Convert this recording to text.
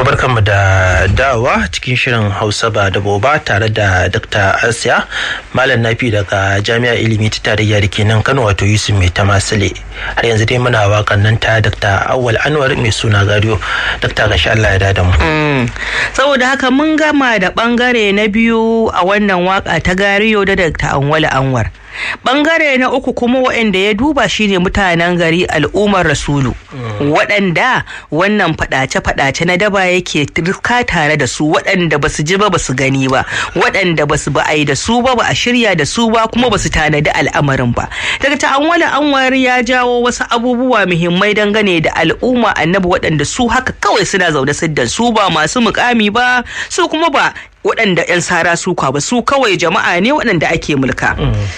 barkanmu da dawa cikin shirin hausa ba da boba tare da dr asiya malam nafi daga jami'a ilimi ta tarayya da ke nan kano wato yusuf mai tamasile har yanzu dai muna wakan nan ta dr awwal anwar mai suna gado dr gashi allah ya dada mu saboda haka mun gama da bangare na biyu a wannan waka ta gariyo da dr awwal anwar bangare na uku kuma waɗanda ya duba shine mutanen gari al'ummar rasulu waɗanda wannan faɗace-faɗace na daba yake turka tare da su waɗanda basu ji ba basu gani ba waɗanda basu ba ai da su ba ba a shirya da su ba kuma basu tanadi al'amarin ba daga ta'amwala anwar ya jawo wasu abubuwa muhimmai dangane da al'umma annabi waɗanda su haka kawai suna zaune siddan su ba masu mukami ba su kuma ba waɗanda 'yan sara suka ba su kawai jama'a ne waɗanda ake mulka